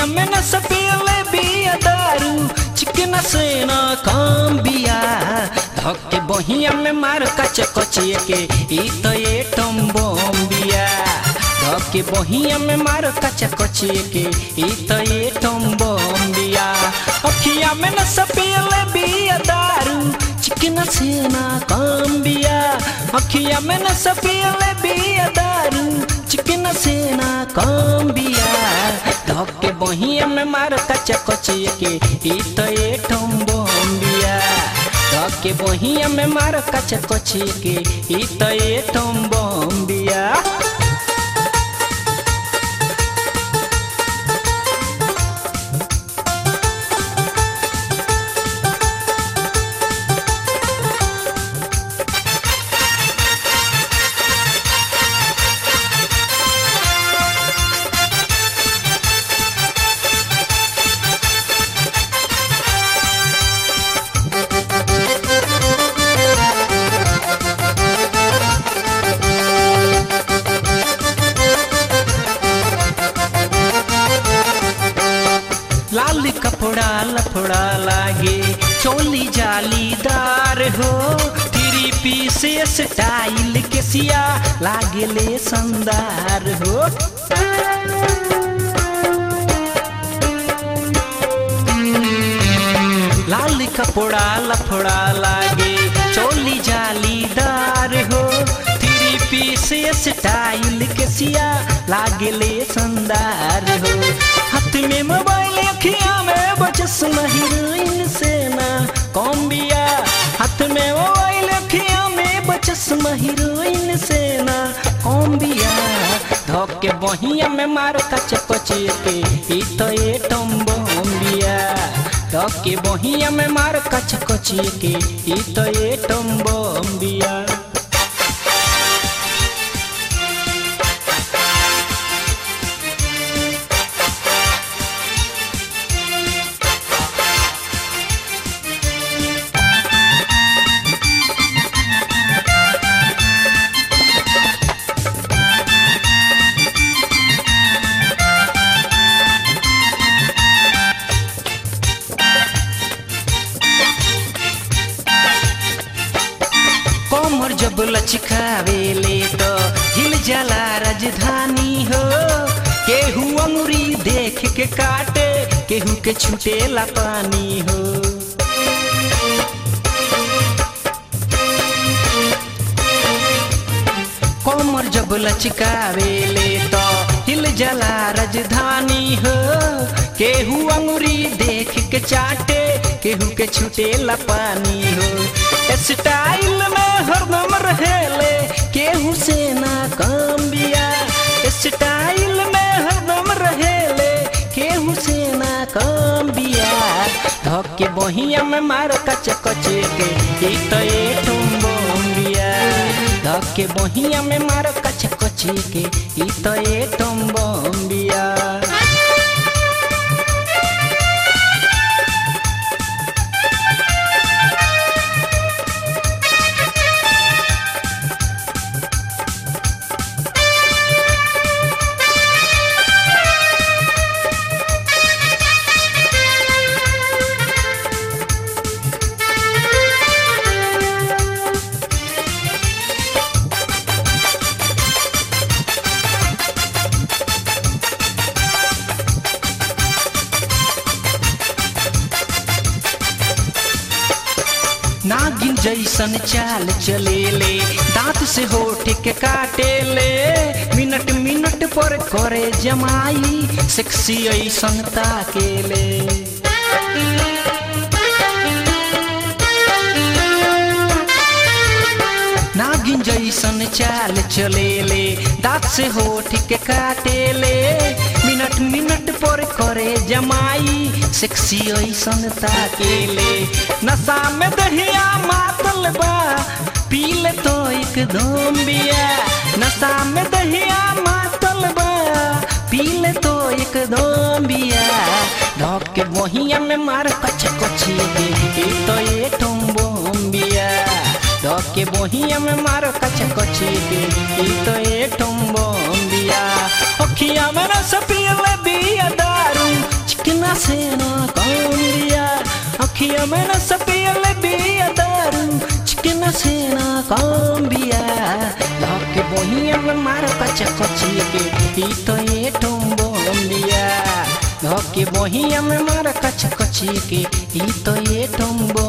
अखिया में न सपियले बिया दारू चिकन से न काम बिया धके बहिया में मार कच कचिए के ई तो ये टम्बोम बिया धके बहिया में मार कच कचिए के ई तो ये टम्बोम बिया अखिया में न सपियले बिया दारू चिकन से न काम बिया अखिया में न सपियले बिया दारू चिकन से न काम बिया धके बहिया में मार कच कचिए के ई तो ये टम्बोम बिया धके बहिया में मार कच कचिए के ई तो ये टम्बोम बिया लाल कपड़ा लफड़ा लागे चोली जालीदार हो थ्री पीस स्टाइल के सिया लागे ले संदार हो लाल कपड़ा लफड़ा लागे चोली जालीदार हो थ्री पीस स्टाइल के सिया लागे ले संदार हो हाथ में मोबाइल अखिया में बचस हीरोइन से ना कौन बिया हाथ में मोबाइल अखिया में बचस हीरोइन से ना कौन बिया धोके बहिया में मार कच कचिए के ई तो ये टम्बोम बिया धोके बहिया में मार कच कचिए के ई तो ये टम्बोम बिया कमर जब लचकावेले तो हिल जाला राजधानी हो केहू अंगुरी देख के काटे केहू के छुटेला पानी हो कमर जब लचकावेले तो हिल जाला राजधानी हो केहू अंगुरी देख के चाटे केहू के छुटेला पानी हो स्टाइल में हरदम रहेले केहू से ना काम बिया स्टाइल में हरदम रहेले केहू से ना काम बिया धके बहिया में मार कच कचे के ई तो ये टुम्बोम बिया धके बहिया में मार कच कचे के ई तो ये टुम्बोम बिया नागिन जैसन चाल चलेले दांत से होठ के काटेले मिनट मिनट पर करे जमाई सेक्सी ऐसन ताकेले नागिन जैसन चाल चलेले दांत से होठ के काटेले मिनट मिनट पर करे जमाई सेक्सी ऐसन ताकेले नशा में दहिया मातल बा पीले तो एकदम बिया नशा में दहिया मातल बा पीले तो एकदम बिया ढक के बहिया में मार कच कची के ई तो ये टुम्बोम बिया ढक के बहिया में मार कच कची के ई तो ये टुम्बोम बिया अखिया में रस पीले बिया दारू से ना काम बिया अखिया में न सपियल बिया दारू चिकन से ना काम बिया धके बहिया में मार कच कचिए के ई तो ये टम्बम बिया धके बहिया में मार कच कचिए के ई तो ये टम्बम